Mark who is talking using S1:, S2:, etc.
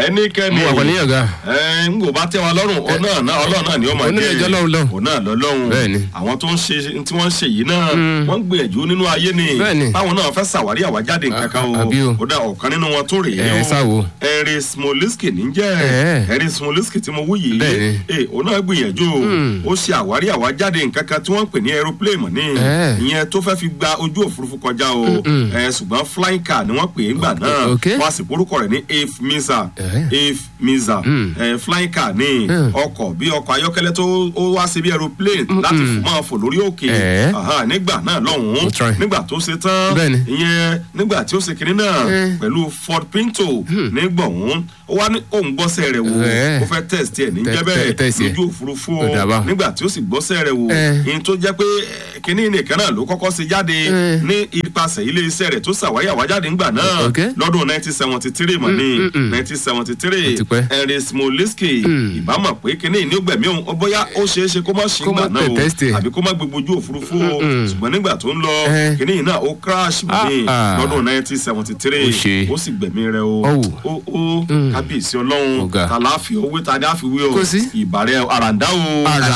S1: ẹnikẹ́ni
S2: mo wà pẹ̀lú yàn ga.
S1: ẹ ń gbò bá tẹ́ wa lọ́rùn ọ̀nà náà ọlọ́run náà ni ó máa
S2: Òun náà
S1: jẹ́
S2: jẹ́ Ọlọ́run lọ́hùn.
S1: òun náà lọ́lọ́hùn
S2: Bẹ́ẹ̀ni.
S1: àwọn tó ń ṣe tí wọ́n ń ṣe yìí náà wọ́n ń gbìyànjú nínú ayé ni
S2: Bẹ́ẹ̀ni.
S1: báwọn náà fẹ́ ṣàwárí àwájáde kankan o
S2: à- àbí o.
S1: ó dá ọ̀kan nínú wọn tó rèé
S2: Ẹ,
S1: o
S2: sáwo.
S1: Henry Smolinski ní jẹ́
S2: Ẹ.
S1: Henry Smolinski tí mo wú yìí
S2: Bẹ́ẹ̀ni.
S1: ẹ òun náà gbìyànjú o ó ṣe àwárí àwájáde nǹkan kan tí wọ́n ń pè ní aeroplane mọ̀ ní
S2: Ẹ.
S1: ìyẹn tó fẹ́ fi gba ojú òfurufú kọjá o ẹ ṣùgbọ́n flying car ni wọ́n pè é ńgbà náà
S2: ok.
S1: wọ́n á sì porúkọ rẹ̀ ní Ave Miza
S2: Ẹ.
S1: Ave Miza ẹ flying car ní ọkọ̀ bí ọkọ̀ ayọ́kẹ́lẹ́ tó ó wá sí bí aeroplane láti fò- máa fò lórí òkè
S2: Ẹ.
S1: Aha, nígbà náà lọ́hùn-ún
S2: Mo try.
S1: nígbà tó ṣe tán
S2: Bẹ́ẹ̀ni.
S1: ìyẹn nígbà tí ó ṣe kinní náà
S2: Ẹ.
S1: pẹ̀lú Ford Pinto nígbọ̀hún ó wá ní òun gbọ́sẹ̀ rẹ̀ wò
S2: Ẹ.
S1: ó fẹ́ test ẹ̀ ní
S2: Tẹ-
S1: jẹ́
S2: tẹ-
S1: bẹ́ẹ̀
S2: test ẹ̀.
S1: lójú òfurufú
S2: Ó dà bá.
S1: o nígbà tí ó sì gbọ́sẹ̀ rẹ̀ wò
S2: Ẹ.
S1: ìyẹn tó jẹ́ pé eh, kinní nìkan náà ló kọ́kọ́ ṣe jáde
S2: Ẹ.
S1: ní ipasẹ̀ ilé iṣẹ́ rẹ̀ tó ṣàwárí àwájáde ńgbà náà
S2: Ok.
S1: lọ́dún 1973 mọ̀ ní 1973
S2: Ó ti pẹ́.
S1: Henry Smolinski ìbámu pé kinní ní ó gbẹ̀mí òun ó bóyá ó ṣeé ṣe kó má ṣe
S2: Kó má
S1: ńgbà náà o
S2: test ẹ̀.
S1: àbí kó má gbogbo ojú òfurufú o ṣùgbọ́n nígbà tó ń lọ
S2: Ẹ.
S1: kinní yìí náà ó crash mọ̀ ní
S2: Ah, ah.
S1: lọ́dún 1973
S2: Ó ṣe.
S1: ó sì gbẹ̀mí rẹ̀ o
S2: Ọ̀wù.
S1: ó ó kábíyèsí ọlọ́run
S2: Ọ̀gá.
S1: tàlàáfíà owó tàdé àfiwé o
S2: Kò sí.
S1: ìbàrẹ̀ àràǹdá o.
S2: Àrà-